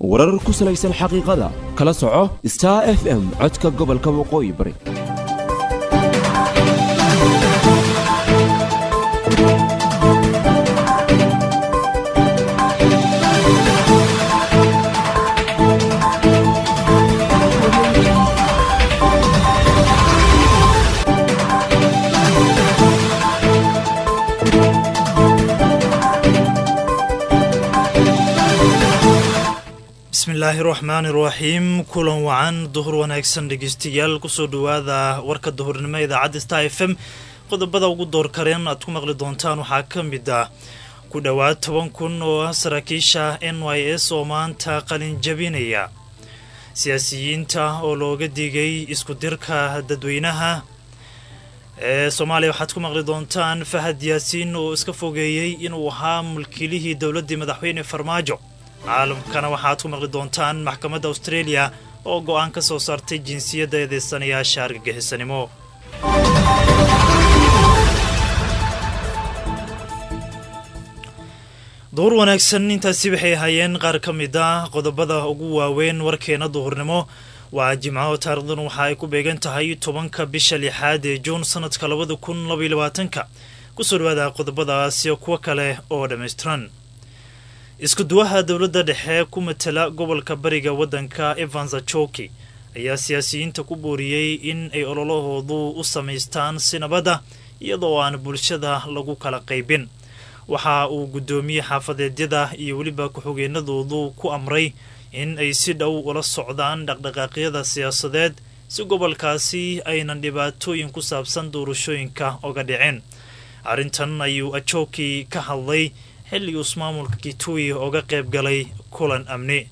warar ku salaysan xaqiiqada kala soco star f m codka gobolka waqooyi bari bismillaahi raxmaani raxiim kulan wacan duhur wanaagsan dhegeystayaal kusoo dhowaada warka duhurnimo idaacadda star f m qodobada ugu door kareen aad ku maqli doontaan waxaa ka mid ah ku dhowaad toban kun oo ah saraakiisha n y s oo maanta qalin jabinaya siyaasiyiinta oo looga digay isku dirka dadweynaha ee soomaaliya waxaad ku maqli doontaan fahad yaasiin oo iska fogeeyey inuu ahaa mulkiilihii dowladdii madaxweyne farmaajo caalamkana waxaad ku maqli doontaan maxkamadda australia oo go-aan ka soo saartay jinsiyadda eedeysanayaasha argagixisanimo duhur wanaagsan intaasi waxay ahaayeen qaar ka mid ah qodobada ugu waaweyn warkeena duhurnimo waa jimco taarikhdan waxa ay ku beegan tahay tobanka bisha lixaad ee juun sanadka labada kun labaiyo labaatanka kusoo dhawaada qodobadaasi kuwo kale oo dhammaystiran isku duwaha dowladda dhexe ku matala gobolka bariga waddanka evans achoki ayaa siyaasiyiinta ku booriyey in ay ololahoodu u samaystaan si nabadda iyadoo aan bulshada lagu kala qaybin waxa uu guddoomiye xaafadeedyada iyo weliba ku-xigeenadoodu ku amray in ay si dhow ula socdaan dhaqdhaqaaqyada siyaasadeed si gobolkaasi aynan dhibaatooyin ku saabsan doorashooyinka oga dhicin arrintan ayuu achoki ka hadlay xilli uu ismaamulka kitui oga qayb galay kulan amni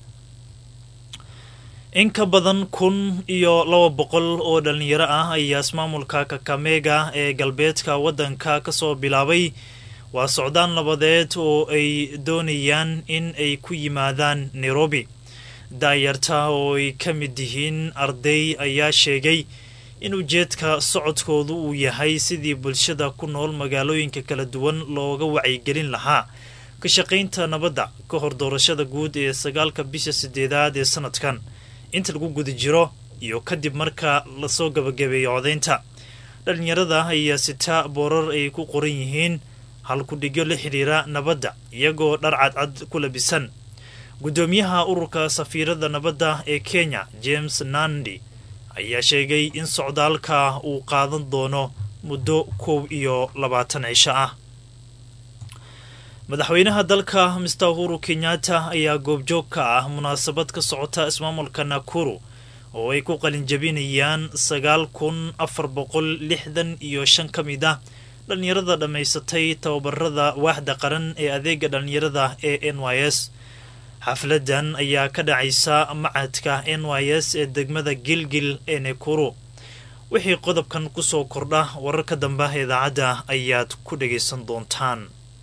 in ka badan kun iyo laba boqol oo dhalinyaro ah ayaa ismaamulka kakamega ee galbeedka waddanka kasoo bilaabay waa socdaan nabadeed oo ay doonayaan in ay ku yimaadaan nairobi daayarta oo ay ka mid yihiin arday ayaa sheegay in ujeedka socodkoodu uu yahay sidii bulshada ku nool magaalooyinka kala duwan looga wacyigelin lahaa ka shaqaynta nabadda ka hor doorashada guud ee sagaalka bisha sideedaad ee sanadkan inta lagu guda jiro iyo kadib marka lasoo gabagabeeyo codaynta dhalinyarada ayaa sita boorar ay ku qoran yihiin halkudhigyo la xidhiira nabadda iyagoo dhar cadcad ku labisan guddoomiyaha ururka safiirada nabadda ee kenya james nandi ayaa sheegay in socdaalka uu qaadan doono muddo koob iyo labaatan cisho ah madaxweynaha dalka mister uhuru kenyatta ayaa goobjoog ka ah munaasabad ka socota ismaamulka nakuru oo ay ku qalinjabinayaan sagaal kun afar boqol lixdan iyo shan ka mid ah dhallinyarada dhammaysatay tababarada waaxda qaran ee adeega dhallinyarada ee n y s xafladan ayaa ka dhacaysa macadka n y s ee degmada gilgil ee nakuru wixii qodobkan kusoo kordha wararka dambe idaacadda ayaad ku dhagaysan doontaan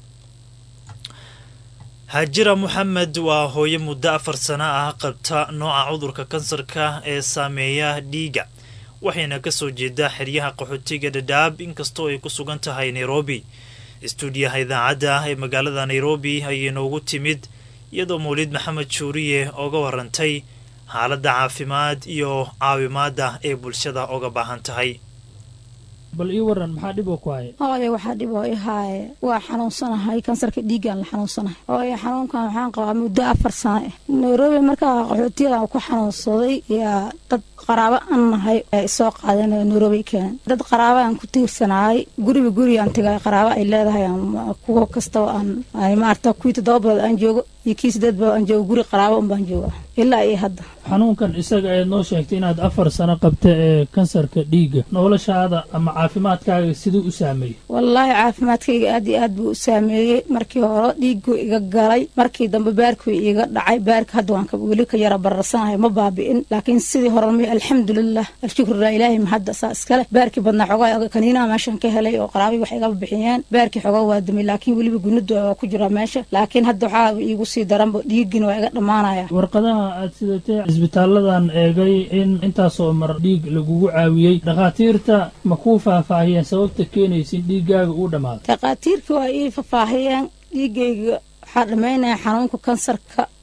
haajira moxamed waa hooyo muddo afar sano ah qabta nooca cudurka kansarka ee saameeya dhiiga waxayna kasoo jeedaa xeryaha qaxootiga dhadhaab inkastoo ay ku sugan tahay nairobi istuudiyaha idaacadda ee magaalada nairobi ayay noogu timid iyadoo mawlid maxamed shuuriye oga warantay xaaladda caafimaad iyo caawimaadda ee bulshada oga baahan tahay bal ii waran maxaa dhib oo ku haya hooye waxaa dhib oo i haaye waa xanuunsanahay kansarka dhiiggaan la xanuunsanahay hooye xanuunkan waxaan qabaa muddo afar sano ah nairobi markaa qaxootiyadan ku xanuunsaday yaa dad qaraabo aan nahay ay soo qaadeen oo nairobi keenan dad qaraabo aan ku tiirsanahay guriba guri aan tegay qaraabo ay leedahay kuwa kastaba aan maarata kuwii toddoba bilood aan joogo iyo kii sideed bilood aan joogo guri qaraabo unbaan jooga ilaa iyo hadda xanuunkan isaga ayaad noo sheegtay inaad afar sano qabta ee kansarka dhiigga noloshaada ama caafimaadkaaga siduu u saameeyey wallaahi caafimaadkayga aad iyo aad buu u saameeyey markii hore dhiigguu iga galay markii dambe baarkuu iga dhacay baarka hadda waan weli ka yara bararsanahay ma baabi'in laakiin sidii hore ma alxamdulilah alshukrulah ilaahay mahadda saa iskale baarkii badnaa xogaa kaniinaha meeshan ka helay oo qaraabii wax igaba bixiyeen baarkii xogaa waa dumay laakiin weliba gunadu waa ku jiraa meesha laakiin hadda waxaa iigu sii daranba dhiiggina waa iga dhammaanaya warqadaha aad sidatay cisbitaaladan eegay in intaasoo mar dhiig lagugu caawiyey dhakhaatiirta ma kuu faahfaahiyeen sababta keenaysa in dhiiggaaga uu dhammaado dhakhaatiirkii waa ii faahfaahiyeen dhiiggayga waxaa dhammaynaya xanuunka kansarka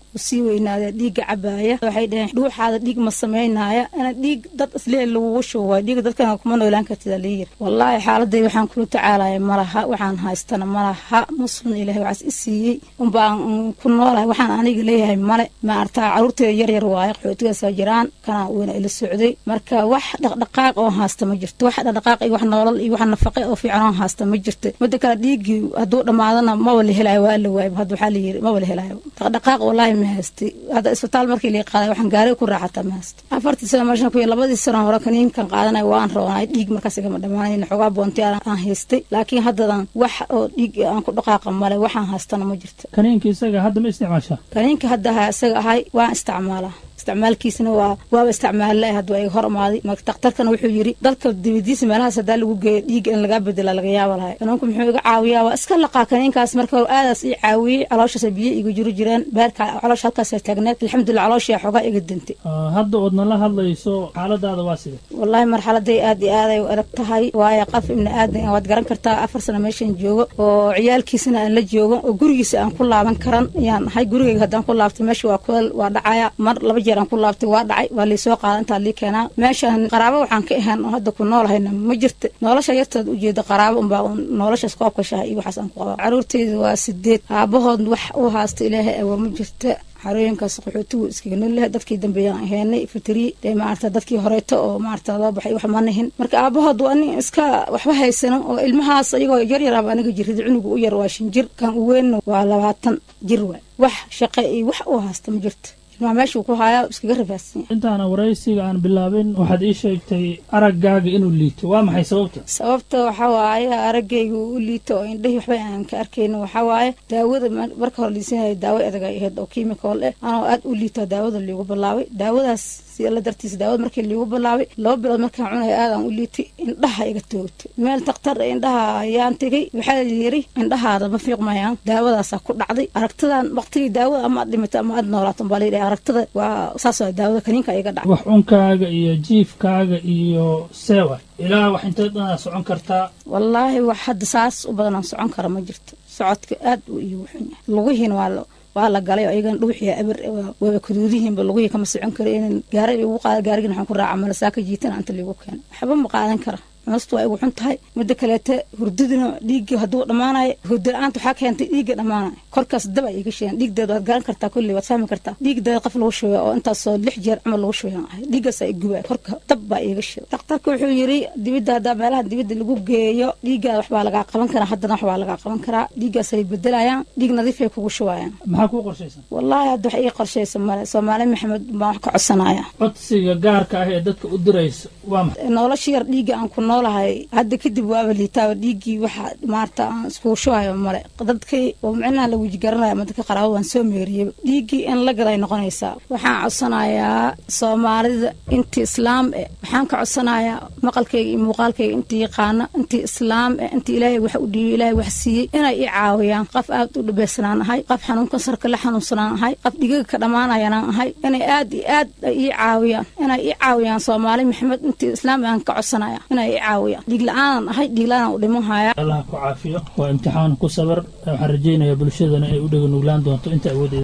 u sii weynaadee dhiigga cabaaya waxay dhaheen dhuuxaada dhiig ma samaynaya ina dhiig dad islee lagugu shubo waay dhiiga dadkana kuma noolaan kartida layiri wallaahi xaaladday waxaan kula tacaalaya malaha waxaan haystana malaha muslim ilaahay waxaas i siiyey unbaan ku noolahay waxaan aniga leeyahay male maartaa caruurteeda yaryar waaye qaxootigaasa jiraan kana weyna ila socday marka wax dhaqdhaqaaq oo haasta ma jirto wax dhaqdhaqaaq iyo wax noolal iyo wax nafaqe oo fiican oo haasta ma jirto mida kale dhiiggii hadduu dhammaadana maba la helaayo waa la waayba hadda waxaa layiri maba la helaayo dhaqdhaqaaq wallaahi ma haystay hadda isbitaal markii lii qaaday waxaan gaariga ku raaxataa ma haysta afartii sano meeshan ku labadii sano hore kaniinkan qaadanay waan roonay dhiig markaas igama dhammaanayn xogaa boonti aan haystay laakiin haddadan wax oo dhiig aan ku dhaqaaqa male waxaan haystana ma jirto kaniinka isaga hadda ma isticmaashaa kaniinka hadda ha isaga ahay waan isticmaalaa isticmaalkiisana waa waaba isticmaalla hadda waa iga hor imaaday marka daktarkana wuxuu yidhi dalka dibadiisa meelahaas haddaa lagu geeyo dhiigga in lagaa bedela laga yaaba lahay kaniinku muxuu iga caawiyaa waa iska laqaa kaniinkaas marka hore aadaas ii caawiyey calooshaasa biyo iga jiro jireen beerka caloosha halkaasa taagneed alxamdulillah calooshaa xogaa iga dintay hadda oodna la hadlayso xaaladaada waa side wallaahi marxaladay aad iyo aaday u adag tahay waayo qof ibni aadan waad garan kartaa afar sano meeshan joogo oo ciyaalkiisana aan la joogo oo gurigiisa aan ku laaban karan ayaan ahay gurigayga haddaan ku laabtay meesha waa kulal waa dhacaya mar laba jeer aan ku laabtay waa dhacay waa laysoo qaada intaa lii keenaa meeshaan qaraabo waxaan ka ahaan oo hadda ku noolahayna ma jirta nolosha yarteed ujeeda qaraabo unbaa noloshaas koobka shaha iyo waxaas aan ku qabaa caruurteyda waa sideed aabahood wax u haasta ilaahay awoor ma jirta xarooyinkaas qaxootigu iskaga noolyahay dadkii dambeeyaan aheenay fitri dee maarata dadkii horeeto oo maarata loo baxay wax ma nihin marka aabahood waa nin iska waxba haysano oo ilmahaas iyagoo yaryar aba aniga jirida cunuga u yar waa shan jir kan u weynna waa labaatan jir waay wax shaqe iyo wax u haasta ma jirta ilmaha meeshuu ku haayaa iskaga rafaadsan yahay intaana waraysiga aan bilaabin waxaad ii sheegtay araggaaga inuu liito waa maxay sababta sababta waxaa waaye araggayga u liito oo indhahii waxba aan ka arkayno waxaa waaye daawada marka hore liisanaya daawo adag ay ahayd oo chemical eh anoo aad u liito daawada liigu bilaabay daawadaas la dartiis daawada markii liigu bilaabay laba bilood markaan cunaya aadaan u liitay indhaha iga toogtay meel daktar indhaha ayaan tegay waxaa yiri indhahaada ma fiiqmayaan daawadaasaa ku dhacday aragtadan waqtigii daawada ama aad dhimato ama aad noolaato baa layidhaha aragtada waa saas waa daawada kaniinka iga dhacay wax cunkaaga iyo jiifkaaga iyo seewa ilaa wax intee dhanaa socon kartaa wallaahi wax hadda saas u badanaan socon kara ma jirto socodka aad uu iigu xun yahay lugihiina waa waa la galay oo iyagana dhuuxiya aber waaba kaduudihiinba lugihii kama socon karo inan gaara igu qaada gaarigina waxaan ku raaca malasaaka jiitana anta liigu keena waxba ma qaadan kara cunustu waa igu xun tahay midda kaleete hurdadina dhiiggii hadduu dhammaanayo hurda la-aanta waxaa keentay dhiigga dhammaanayo korkaas daba iga sheegan dhiigdeeda waad garan kartaa kulli waad fahmi kartaa dhiigdeeda qof lagu shubeya oo intaasoo lix jeer camal lagu shubeyan ahay dhiiggaasaa igubaya korka dab baa iiga sheegay daktarka wuxuu yiri dibidda haddaa meelaha dibidda lagu geeyo dhiiggaada waxbaa lagaa qaban karaa haddana waxbaa lagaa qaban karaa dhiiggaasay bedelayaan dhiig nadiifay kugu shubayaan maxaa kuu qorshaysan wallaahi hadda wax ii qorshaysa male soomaali maxamed baan wax ka codsanaya codsiga gaarka ah ee dadka u diraysa waa maxay nolosha yar dhiigga aan ku noolahay hadda kadib waaba liitaaba dhiiggii waxa maarata aan iskugu shubayo male dadkii oo micnaha la weji garanaya ama dadka qaraabo waan soo meeriyey dhiiggii in la gaday noqonaysaa waxaan codsanayaa soomaalida intii islaam eh waxaan ka codsanayaa maqalkayga iyo muuqaalkayga intii yaqaana intii islaam eh intii ilaahay wax u dhiibay ilaahay wax siiyey inay ii caawiyaan qof aad u dhibaysanaan ahay qof xanuun kansarka la xanuunsanaan ahay qof dhigaga ka dhammaanayanaan ahay inay aad iyo aad ii caawiyaan inay ii caawiyaan soomaali maxamed intii islaam aan ka codsanaya inay ii caawiyaan dhiig la-aanan ahay dhiig la-aanan u dhiman haya allah ku caafiyo waa imtixaan ku sabar waxaan rajaynayaa bulshadana ay u dhega nuglaan doonto inta awoodeeda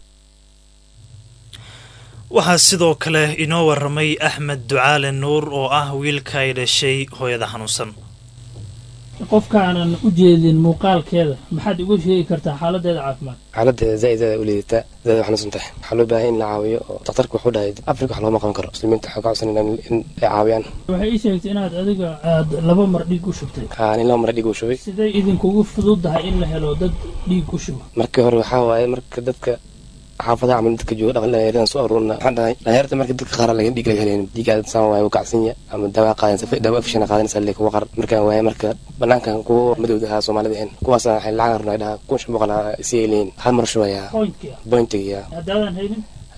waxaa sidoo kale inoo waramay axmed ducaale nuur oo ah wiilka ay dhashay hooyada xanuunsan qofkaanan u jeedin muuqaalkeeda maxaad igu sheegi kartaa xaaladeeda caafimaad xaaladeeda zaaid aad u liidataa zaaid u xanuunsan tahay waxaa loo baahan in la caawiyo oo daktarka wuxuu dhahay afrika wax looma qaban karo muslimiinta waxaa ka codsanayna in ay caawiyaan waxay ii sheegtay inaad adiga aad laba mar dhiig u shubtay aa nin laba mara dhiig uu shubay siday idinkugu fududahay in la helo dad dhiig u shuba markii hore waxaa waaye marka dadka xaafadaha camal dadka jooga dhaqan dhalinyaradan soo aruurna waxaan dhahay dhalinyarta marka dadka qaar laga dhiig laga helayn dhiig aad saan waaye gacsanya ama dawaa qaadan safa dawaa afishana qaadanaysa lee kuwa qar markaan waaye marka banaankan kuwa madowda ahaa soomaalida ahayn kuwaas waxay lacag rabnaa dhaha kun shan boqol si ay leeyihin hal mar shubayaa pointkii ah bointiga haddaadan haynin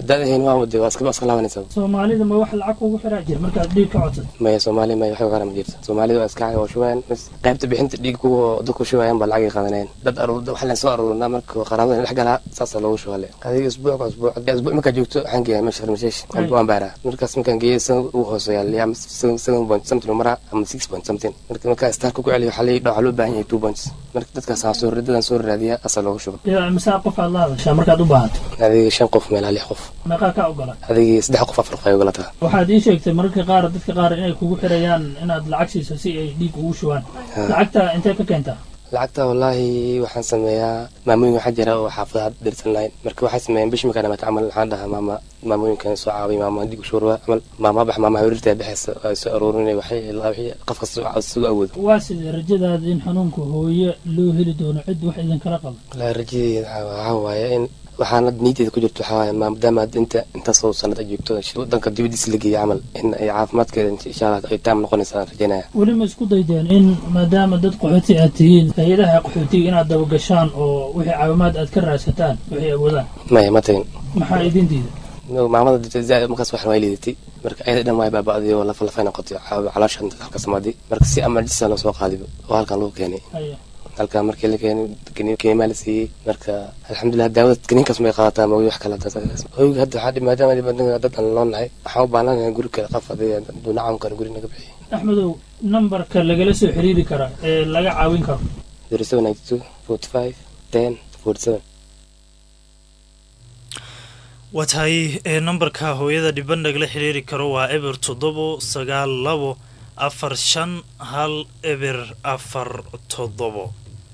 haddaad ahayn waa wade waa iska iska laabanaysaa soomaalida ma wax lacag kugu xiraa jir markaad dhiig ka codsad maya soomaali maya waxba kale ma jirto soomaalida waa iska caaga oo shubaan bas qaybta bixinta dhiig kuwa dadku shubayaan baa lacagay qaadanayaan dad aruur wax leen soo aruurinaa marka qaraabada dhex galaa saasaa loogu shubale adiga isbuuc ka isbuuc isbuuc markaa joogto waxaan geeyaa meesha farmasheesh waan baaraa markaas markaan geeyay san ugu hooseeya liya seven point something maraa ama six point something marka markaa starka ku celiyo waxaa waxaa loo baahan yahay two points marka dadkaas aan soo dadaan soo raadiyaa asaa loogu shuba yaa misaa qof aad la hadashaa markaad u baahato adiga shan qof meelaa lix qof meeqaa kaa ogola adigii saddex qof afar qof ay ogolataa waxaad ii sheegtay mararka qaar dadka qaar inay kugu xirayaan inaad lacag siiso si ay dhiig ugu shubaan lacagta intee ka keentaa lacagta wallaahi waxaan sameeyaa maamooyin waxaa jira oo xaafadaha dhirsan lahayn marka waxay sameeyaan bishi markaa dhamaata camal waxaan dhahaa maama maamooyinkan soo caaway maama dig ushuurwa camal maama bax maama hawrirta baxaysa ay soo aruurinay waxay wixii qof kasta soo awoodo waa sidee rajadaada in xanuunka hooye loo heli doono cid wax idinkala qabo wallaahi rajadeeda waxaa waaye in waxaana niyadeeda ku jirto waxaa waaye maadaama inta intaasoo sanad ay joogto wadanka dibadiisa la geeyo camal in ay caafimaadkeeda insha allah ay taam noqonaysa aan rajaynaya weli ma isku daydeen in maadaama dad qaxooti aad tihiin hay-adaha qaxootiga inaad dabagashaan oo wixii caawimaad aad ka raadsataan waxay awoodaan maya ma tagin maxaa idin diida maamada zaaid markaas waxan way liidatay marka ayada dhan way baaba'day oo lafa lafay noqotay caloosha halka samaaday marka si emergency loo soo qaaday oo halkan lagu keenay haya halkan markii la keenay kenimaa la siiyey marka alxamdulilah daawada kaniinkaas may qaadataa moogi wax kale hoyga hadda waxaa maadaama dibadnaga dad aan loo nahay waxaan u baahnaanahay guri kale qof adiga duunacam kale guri naga bixiy axmedow nambarka lagala soo xiriiri kara ee laga caawin karo zero seven ninety two forty five ten forty seven waa tahay ee nambarka hooyada dhiban nagala xiriiri karo waa eber toddobo sagaal labo afar shan hal eber afar toddobo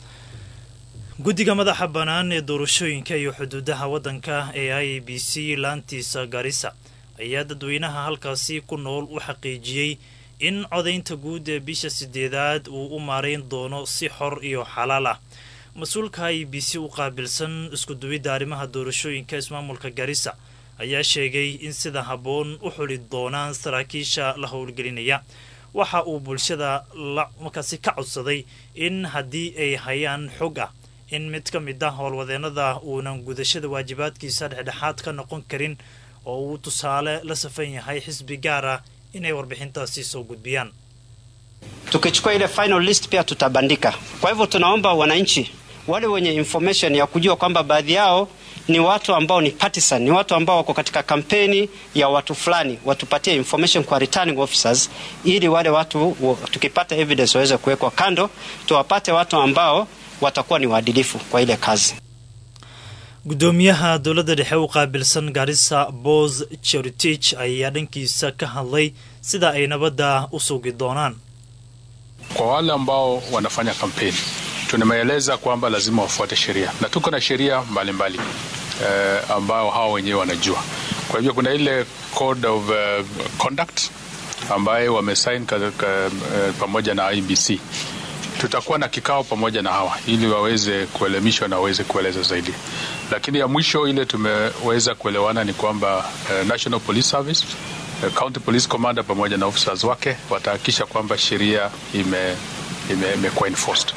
guddiga madaxa bannaan ee doorashooyinka iyo xuduudaha waddanka ee i a b c laantiisa garissa ayaa dadweynaha halkaasi ku nool u xaqiijiyey in codaynta guud ee bisha sideedaad uu u maarayn doono si xor iyo xalaal ah mas-uulka i b c u qaabilsan iskuduwidda arrimaha doorashooyinka ismaamulka garissa ayaa sheegay in sida habboon u xuli doonaan saraakiisha la howlgelinaya waxa uu bulshada markaasi ka codsaday in haddii ay hayaan xog ah in mid ka mid ah howlwadeennada uunan gudashada waajibaadkiisa dhexdhexaad ka noqon karin oo uu tusaale la safan yahay xisbi gaar ah inay warbixintaasi soo gudbiyaan tukichukua ile final list pia tutabandika. Kwa hivyo tunaomba wananchi wale wenye information ya kujua kwamba baadhi yao ni watu ambao ni partisan, ni watu ambao wako katika kampeni ya watu fulani, watupatie information kwa returning officers, ili wale watu tukipata evidence waweze kuwekwa kando, tuwapate watu ambao watakuwa ni waadilifu kwa ile kazi. gudoomiyaha dowladda dhexe u qaabilsan garissa bos cheritich ayaa dhankiisa ka hadlay sida ay nabadda u sugi doonaan Kwa wale ambao wanafanya kampeni, tunameeleza kwamba lazima wafuate sheria na tuko na sheria mbalimbali eh, ambao hao wenyewe wanajua. Kwa hivyo kuna ile code of uh, conduct ambayo wamesign ka, ka, eh, pamoja na IBC. Tutakuwa na kikao pamoja na hawa ili waweze kuelimishwa na waweze kueleza zaidi, lakini ya mwisho ile tumeweza kuelewana ni kwamba eh, National Police Service eh, County Police Commander pamoja na officers wake watahakikisha kwamba sheria ime ime- imekuwa enforced.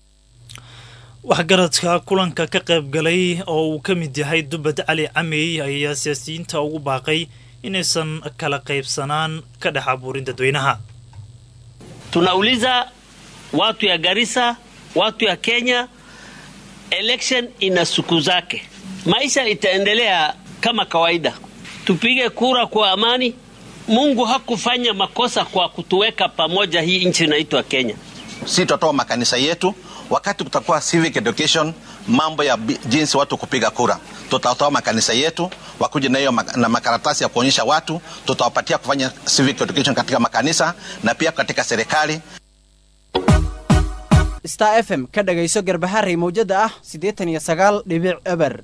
waxgaradka kulanka ka qayb galay oo uu ka mid yahay dubad cali camey ayaa siyaasiyiinta ugu baaqay inaysan kala qaybsanaan ka dhex abuurin dadweynaha tunauliza watu ya Garissa, watu ya Kenya, election ina siku zake, maisha itaendelea kama kawaida. Tupige kura kwa amani. Mungu hakufanya makosa kwa kutuweka pamoja, hii nchi inaitwa Kenya. si tutatoa makanisa yetu wakati kutakuwa civic education mambo ya bi- jinsi watu kupiga kura tutatoa makanisa yetu wakuja na hiyo mak- na makaratasi ya kuonyesha watu tutawapatia kufanya civic education katika makanisa na pia katika serikali star f m ka dhagayso garbaharey mawjada ah siddeetan iyo sagaal dhibic eber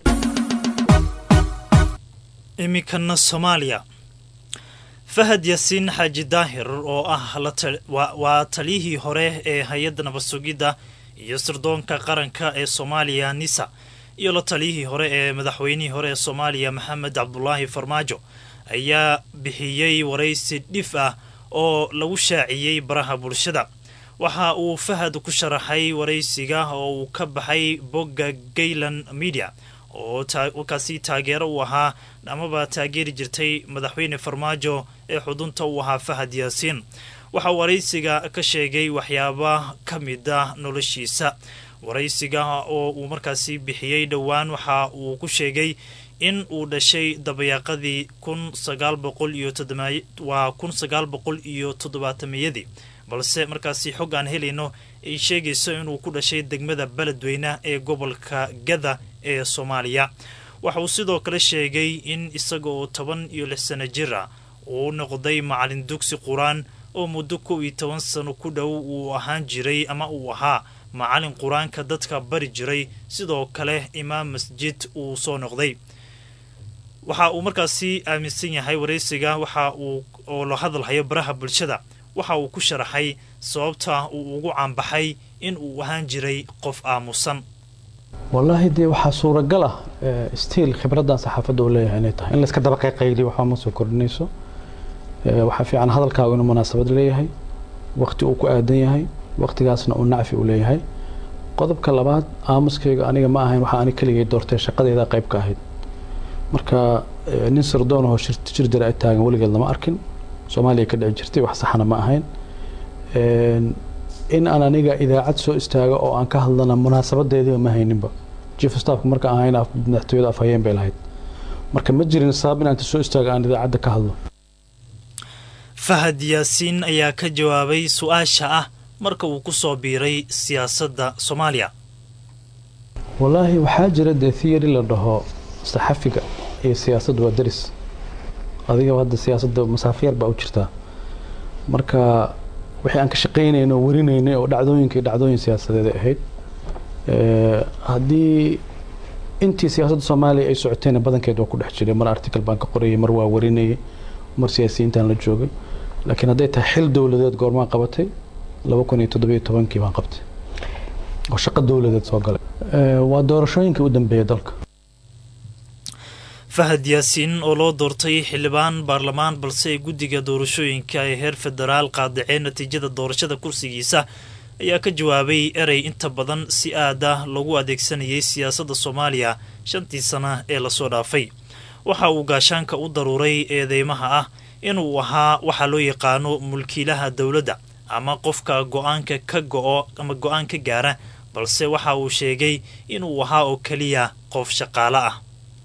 iminkana soomaaliya fahad yaasiin xaaji daahir oo ah la ta- waa- waa taliyihii hore ee hay-adda nabad sugidda iyo sirdoonka qaranka ee soomaaliya nisa iyo la taliyihii hore ee madaxweynihii hore ee soomaaliya maxamed cabdulaahi farmaajo ayaa bixiyey waraysi dhif ah oo lagu shaaciyey baraha bulshada waxa uu fahad ku sharaxay waraysiga oo uu ka baxay bogga gaylan media oo kaasi taageero u ahaa amaba taageeri jirtay madaxweyne farmaajo ee xudunta u ahaa fahad yaasiin waxa uu waraysiga ka sheegay waxyaaba ka mid ah noloshiisa waraysiga oo uu markaasi bixiyey dhowaan waxa uu ku sheegay in uu dhashay dabayaaqadii kun sagaal boqol iyo waa kun sagaal boqol iyo toddobaatameyadii balse markaasi xog aan helayno ay sheegayso inuu ku dhashay degmada beledweyne ee gobolka gada ee soomaaliya waxa uu sidoo kale sheegay in isaga oo toban iyo lix sano jir ah uu noqday macalin dugsi qur-aan oo muddo kow iyo toban sano ku dhow uu ahaan jiray ama uu ahaa macalin qur-aanka dadka bari jiray sidoo kale imaam masjid uu soo noqday waxa uu markaasi aaminsan yahay waraysiga waxa uu oo la hadalhayo baraha bulshada waxa uu ku sharaxay sababta uu ugu caanbaxay in uu ahaan jiray qof aamusan wallaahi dee waxaa suuragal ah stiil khibraddan saxaafadda uu leeyahay inay tahay in layska daba qayqayliyo waxba ma soo kordhinayso waxaa fiican hadalkaagu inuu munaasabad leeyahay waqti uu ku aadan yahay waqtigaasna uu nacfi u leeyahay qodobka labaad aamuskayga aniga ma ahayn waxaa ani keligay doortay shaqadeeda qayb ka ahayd marka nin sirdoonahoo jir jira ay taagan weligeed lama arkin soomaaliya ka dhici jirtay wax saxana ma ahayn in aan aniga idaacad soo istaago oo aan ka hadlana munaasabadeediiba ma hayninba chief staffka marka aan hayn madaxtooyada afhayeen bay lahayd marka ma jirin sabab in aan soo istaago aan idaacadda ka hadlo fahad yaasiin ayaa ka jawaabay su-aasha ah marka uu ku soo biiray siyaasadda soomaaliya wallaahi waxaa jira dee theory la dhaho saxafiga iyo siyaasaddu waa deris adiga hadda siyaasadda masaafo yar baa u jirtaa marka wixii aan ka shaqaynayno oo warinaynay oo dhacdooyinkii dhacdooyin siyaasadeed ay ahayd haddii intii siyaasadda soomaaliya ay socotayna badankeed waa ku dhex jiray mar article baan ka qorayay mar waa warinayay mar siyaasiyiintaan la joogay laakiin hadday tahay xil dowladeed goormaan qabatay laba kun iyo toddobiyo tobankii baan qabtay oo shaqo dowladeed soo galay waa doorashooyinkii u dambeeyay dalka fahad yaasiin oo loo doortay xildhibaan baarlamaan balse ay guddiga doorashooyinka ee heer federaal qaadaceen natiijada doorashada kursigiisa ayaa ka jawaabay erey inta badan si aad ah lagu adeegsanayay siyaasadda soomaaliya shantii sana ee lasoo dhaafay waxa uu gaashaanka u daruuray eedeymaha ah inuu ahaa waxaa loo yaqaano mulkiilaha dowladda ama qofka go-aanka ka go-o ama go-aan ka gaara balse waxa uu sheegay inuu ahaa oo keliya qof shaqaale ah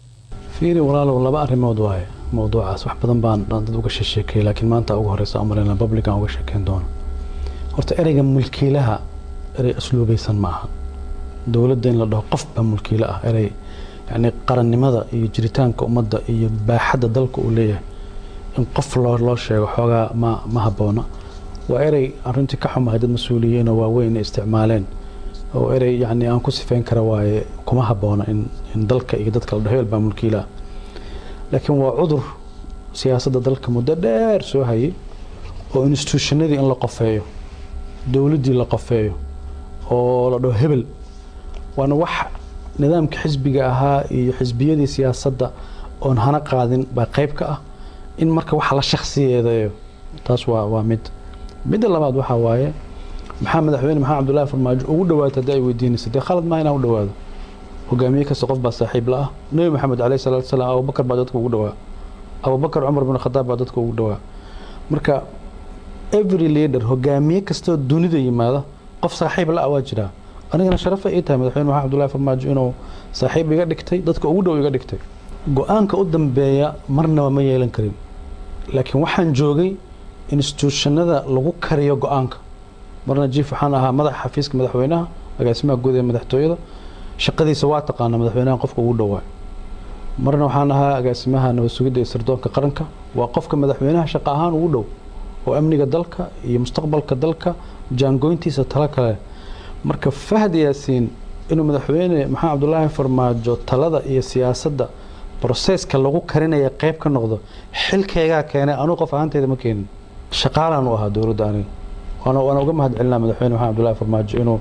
fiiri walaalow laba arrimood waaye mowduucaas wax badan baan dad uga sheekeeyay laakiin maanta ugu horeysa amarina publican uga sheekeyn doono horta ereyga mulkiilaha erey asluubaysan ma aha dowladda in la dhaho qof baa mulkiile ah erey yacni qarannimada iyo jiritaanka ummadda iyo baaxadda dalka uu leeyahay in qof loo loo sheego xoogaa ma ma habboona waa erey arrintii ka xumahay dad mas-uuliyiinoo waaweyn ay isticmaaleen oo erey yacni aan ku sifeyn kara waaye kuma habboona in in dalka iyo dadka la dhaho hebel baa mulkiilaha laakiin waa cudur siyaasadda dalka muddo dheer soo hayay oo institutionadii in la qofeeyo dowladdii la qofeeyo oo la dhaho hebel waana wax nidaamka xisbiga ahaa iyo xisbiyadii siyaasadda oon hana qaadin baa qayb ka ah in marka waxa la shakhsiyeedayo taas waa waa mid midda labaad waxaa waaye maxaa madaxweyne maxamed cabdullaahi farmaajo ugu dhawaata haddii ay weydiinaysa dee khalad maa inaan u dhawaado hogaamiye kasta qof baa saaxiib la ah nebi maxamed caleyhi salaatu wasalaam abubakar baa dadka ugu dhawaa abubakar cumar bin khadaab baa dadka ugu dhawaa marka every leader hogaamiye kastoo dunida yimaada qof saaxiib la ah waa jiraa anigana sharafa ii tahay madaxweyne maxamed cabdullaahi farmaajo inuu saaxiib iga dhigtay dadka ugu dhow iga dhigtay go-aanka u dambeeya marnaba ma yeelan karin laakiin waxaan joogay institutionada lagu kariyo go-aanka marna jief waxaan ahaa madaxa xafiiska madaxweynaha agaasimaha guud ee madaxtooyada shaqadiisa waa taqaana madaxweynaha qofka ugu dhowaa marna waxaan ahaa agaasimaha nabad sugidda iyo sirdoonka qaranka waa qofka madaxweynaha shaqo ahaan ugu dhow oo amniga dalka iyo mustaqbalka dalka jaangoyntiisa talo kale marka fahd yaasiin inuu madaxweyne maxamed cabdulaahi farmaajo talada iyo siyaasadda broseska lagu karinaya qayb ka noqdo xilkaygaa keenay anuu qof ahaanteyda ma keenin shaqaalaan u ahaa dowladda aniga waana waana uga mahad celinaa madaxweyne maxamed cabdullaahi farmaajo inuu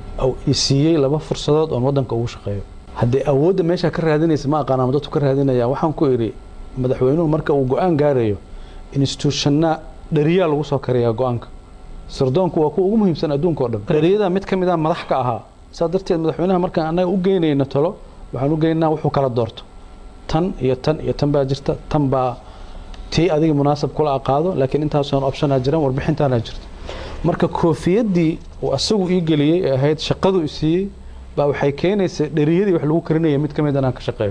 siiyey laba fursadood oon waddanka ugu shaqeeyo haddii awoodda meeshaa ka raadinaysa ma aqaan ama dadku ka raadinaya waxaan ku idhi madaxweynuhu marka uu go-aan gaarayo institutionna dhariyaa lagu soo kariyaa go-aanka sirdoonku waa kuwa ugu muhiimsan adduunka oo dhan dhariyada mid ka mid ah madax ka ahaa saa darteed madaxweynaha markaan annaga u geynayno talo waxaan u geynaa wuxuu kala doorto tan iyo tan iyo tan baa jirta tan baa tii adiga munaasab kula aqaado laakiin intaasoon optionaa jiran warbixintaana jirta marka koofiyadii uu asagu ii geliyey ee ahayd shaqadu i siiyey baa waxay keenaysa dheriyadii wax lagu karinaya mid ka mid inaan ka shaqeeyo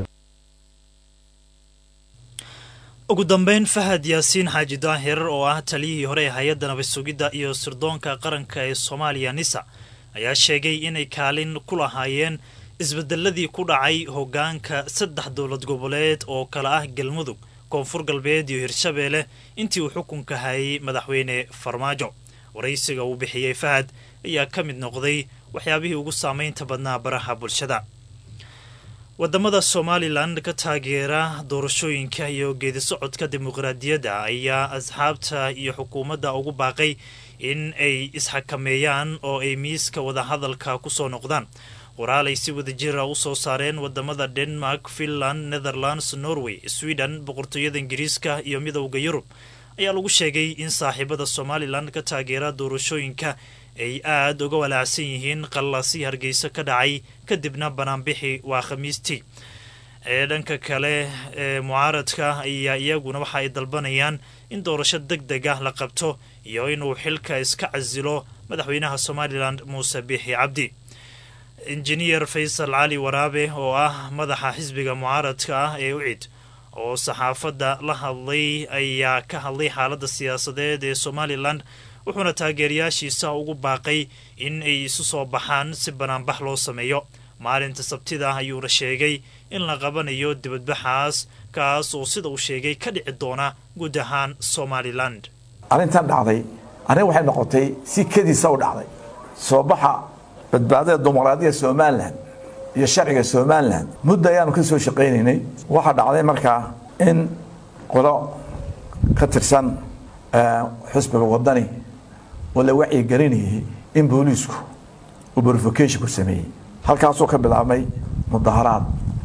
ugu dambeyn fahad yaasiin xaaji daahir oo ah taliyihii hore ee hay-adda nabad sugidda iyo sirdoonka qaranka ee soomaaliya nisa ayaa sheegay inay kaalin ku lahaayeen isbedeladii ku dhacay hoggaanka saddex dowlad goboleed oo kale ah galmudug koonfur galbeed iyo hirshabeelle intii uu xukunka hayay madaxweyne farmaajo waraysiga uu bixiyey fahad ayaa ka mid noqday waxyaabihii ugu saameynta badnaa baraha bulshada wadamada somalilan ka taageera doorashooyinka iyo geedisocodka dimuqraadiyadda ayaa asxaabta iyo xukuumadda ugu baaqay in ay isxakameeyaan oo ay miiska wadahadalka kusoo noqdaan qoraal ay si wadajira u soo saareen wadamada denmark finland netherlands norway sweden boqortooyada ingiriiska iyo midowda yurub ayaa lagu sheegay in saaxiibada somalilan ka taageera doorashooyinka ay aada uga walaacsan yihiin qallaasii hargeysa ka dhacay kadibna banaanbixi waa khamiistii ee dhanka kale ee mucaaradka ayaa iyaguna waxa ay dalbanayaan in doorasho deg deg ah la qabto iyo inuu xilka iska casilo madaxweynaha somalilan muuse biixi cabdi injineer faysal cali waraabe oo ah madaxa xisbiga mucaaradka ah ee ucid oo saxaafadda la hadlay ayaa ka hadlay xaaladda siyaasadeed ee somalilan wuxuuna taageerayaashiisa ugu baaqay in ay isu soo baxaan si banaanbax loo sameeyo maalinta sabtida ayuuna sheegay in la qabanayo dibadbaxaas kaas oo sida uu sheegay ka dhici doona guud ahaan somalilan arrintan dhacday arrin waxay noqotay si kediisa u dhacday soo baxa badbaadada dimuqraadiya somalilan iyo sharciga somalilan muddo ayaanu ka soo shaqaynaynay waxaa dhacday markaa in qolo ka tirsan xusbiga wadani oo la wacyigelinayay in booliisku uu brofokation ku sameeyey halkaasuu ka bilaabmay mudaharaad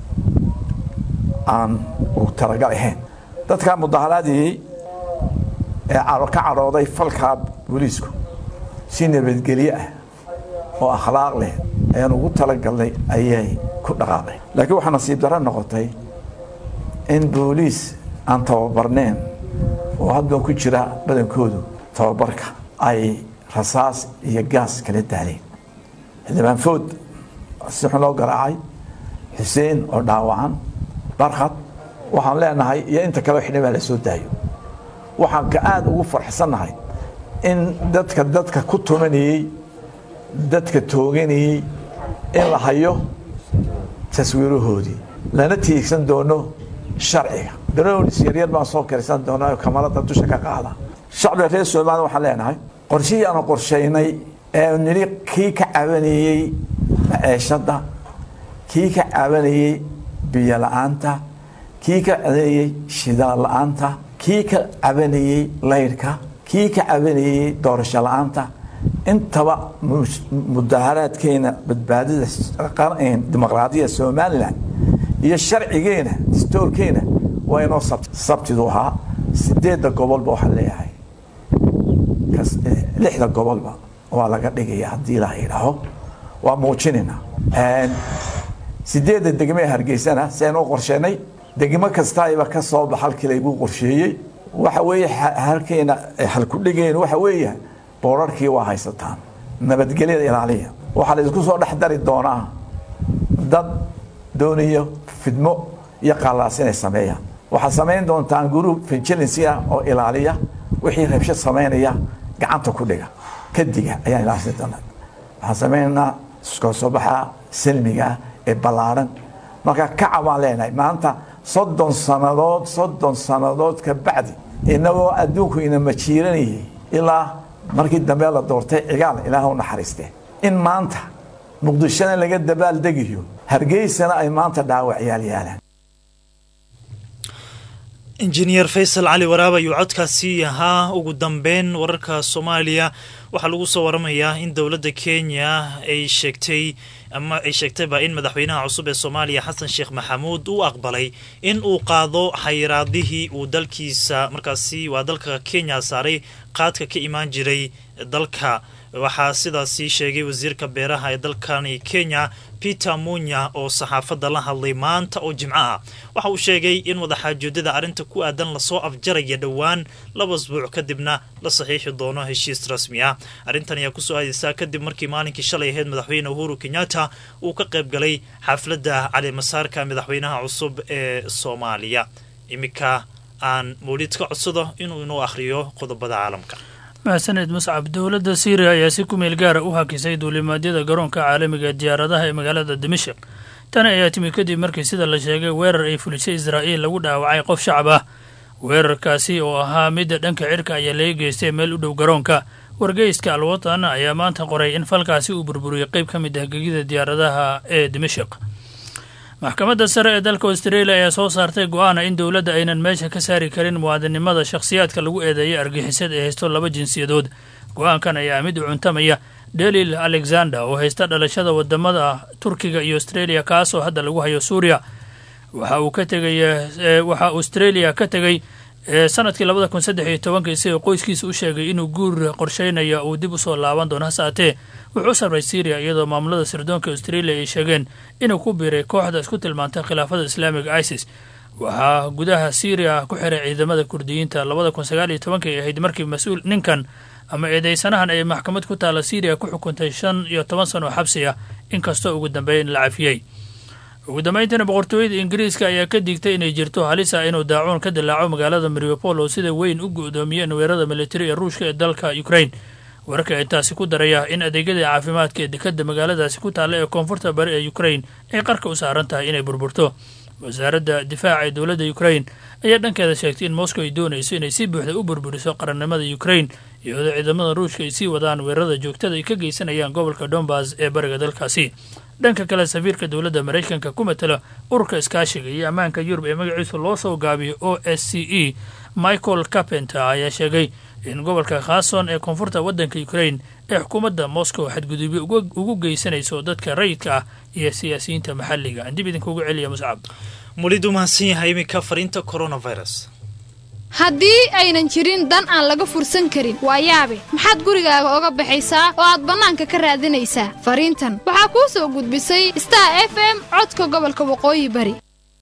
aan uu talagal ahayn dadkaa mudaharaadiyey ee ka cadhooday falkaa booliisku si nabadgelye ah oo akhlaaq leh ayaan ugu talagalnay ayay ku dhaqaaqeen laakiin waxaa nasiib darro noqotay in booliis aan tababarneen oo haddan ku jira badankoodu tababarka ay rasaas iyo gaas kala daaleen xildhibaan food si xun loo garaacay xuseen oo dhaawacan barkhad waxaan leenahay iyo inta kaleo xildhibaan la soo daayo waxaan ka aada ugu farxsannahay in dadka dadka ku tumanayey dadka tooganayey in la hayo taswiirahoodii lana tiigsan doono sharciga daroonis yaryar baan soo karisan doonaa kamarada dusha ka qaada shacbiga reer somaliya waxaan leenahay qorshihii aanu qorshaynay ee nili kii ka cabanayey maceeshadda kii ka cabanayey biyo la-aanta kii ka cabanayey shidaal la-aanta kii ka cabanayey laydhka kii ka cabanayey doorasho la-aanta intaba mudaharaadkeena badbaadada dimuqraadiya somalilan iyo sharcigeena distoorkeena waa inoo sabtidu ahaa sideedda gobolba waxaan leeyahay lixda gobolba waa laga dhigaya haddii la idhaaho waa muujinayna sideedda degme hargeysana si aynu u qorsheenay degmo kastaiba ka soo bax halkii laygu qorsheeyey waxa weeye halkeena halkudhigeenu waxa weeye boorarkii waa haysataan nabadgelyada ilaaliya waxaa la isku soo dhex dari doonaa dad doonayo fidmo iyo qallaas inay sameeyaan waxaad samayn doontaan group vigilancy ah oo ilaaliya wixii rabsho samaynaya gacanta ku dhiga kadiga ayaan ilaalsan doonaa waxaan samaynaynaa iskoo soo baxa salmiga ah ee ballaaran marka kaca baan leenahay maanta soddon sannadood soddon sannadood ka bacdi inagoo adduunku ina majiiranayay ilaa markii dambe la doortay cigaal ilaah u naxariiste in maanta muqdishona laga dabaaldegayo hargeysana ay maanta dhaawacyaal yaalaan injineer faysal cali waraab ayuu codkaasi ahaa ugu dambeyn wararka soomaaliya waxaa lagu soo waramayaa in dowladda kenya ay sheegtay ama ay sheegtayba in madaxweynaha cusub ee soomaaliya xasan sheekh maxamuud uu aqbalay in uu qaado xayiraadihii uu dalkiisa markaasi waa dalka kenya saaray qaadka ka imaan jiray dalka waxaa sidaasi sheegay wasiirka beeraha ee dalkani kenya peter munya oo saxaafadda la hadlay maanta oo jimco ah waxa uu sheegay in wadaxaajoodada arrinta ku aadan lasoo afjaraya dhowaan laba asbuuc kadibna la saxiixi doono heshiis rasmi ah arrintan ayaa kusoo aadaysaa kadib markii maalinkii shalay ahayd madaxweyne uhuru kenyatta uu ka qayb galay xafladda calimasaarka madaxweynaha cusub ee soomaaliya iminka aan mawlid ka codsado inuu inoo akhriyo qodobada caalamka mahadsaned muscab dowladda syriya ayaa si ku meel gaara u hakisay duulimaadyada garoonka caalamiga ee diyaaradaha ee magaalada dimashik tani ayaa timi kadib markii sida la sheegay weerar ay fulisay israa'iil lagu dhaawacay qof shacab ah weerarkaasi oo ahaa midda dhanka cirka ayaa laga geystay meel u dhow garoonka wargeyska alwatan ayaa maanta qoray in falkaasi uu burburiyey qayb ka mid ah gegida diyaaradaha ee dimashik maxkamadda sare ee dalka australia ayaa soo saartay go-aana in dowladda aynan meesha ka saari karin muwaadinimada shakhsiyaadka lagu eedeeyay argixisad ee haysto laba jinsiyadood go-aankan ayaa mid u cuntamaya delil alexander oo haysta dhalashada wadamada turkiga iyo australia kaasoo hadda lagu hayo suuriya waxa uu ka tegay waxaa australia ka tegey sanadkii labada kun saddex iyo tobankii isagoo qoyskiisa u sheegay inuu guur qorsheynaya uu dib usoo laaban doono hase haatee wuxuu u sarray syriya iyadoo maamulada sirdoonka australia ay sheegeen inuu ku biiray kooxda isku tilmaantay khilaafada islaamiga isis waxaa gudaha syriya ku xiray ciidamada kurdiyiinta labada kun sagaal iyo tobankii ahayd markii mas-uul ninkan ama eedeysanahan ay maxkamad ku taala syriya ku xukuntay shan iyo toban sano oo xabsi ah inkastoo ugu dambeyn la cafiyey ugu dambeyntiina boqortooyada ingiriiska ayaa ka digtay inay jirto halis ah inuu daacuun ka dilaaco magaalada mariupol oo sida weyn u go-doomiyeen weerarada militari ee ruushka ee dalka ukraine wararka ay taasi ku daraya in adeegyadii caafimaadka ee dekadda magaaladaasi ku taalla ee koonfurta bari ee ukraine ay qarka u saaran tahay inay burburto wasaaradda difaaca ee dowladda ukraine ayaa dhankeeda sheegtay in moscow ay doonayso inay si buuxda u burburiso qarannimada ukraine iyadoo ciidamada ruushka ay sii wadaan weerarada joogtada ay ka geysanayaan gobolka donbas ee bariga dalkaasi dhanka kale safiirka dowladda maraykanka ku matala ururka iskaashiga iyo ammaanka yurub ee magaciisa loo soo gaabiyo o s c e michael carpenter ayaa sheegay in gobolka khason ee koonfurta waddanka ukraine ee xukuumadda moscow xadgudubyo ugu geysanayso dadka rayidka ah iyo siyaasiyiinta maxalliga aan dib idinkuugu celiya muscab mulidu mahadsan yahay iminka fariinta coronavirus haddii aynan jirin dan aan laga fursan karin waa yaabe maxaad gurigaaga oga baxaysaa oo aad bannaanka ka raadinaysaa fariintan waxaa kuu soo gudbisay star f m codka gobolka waqooyi bari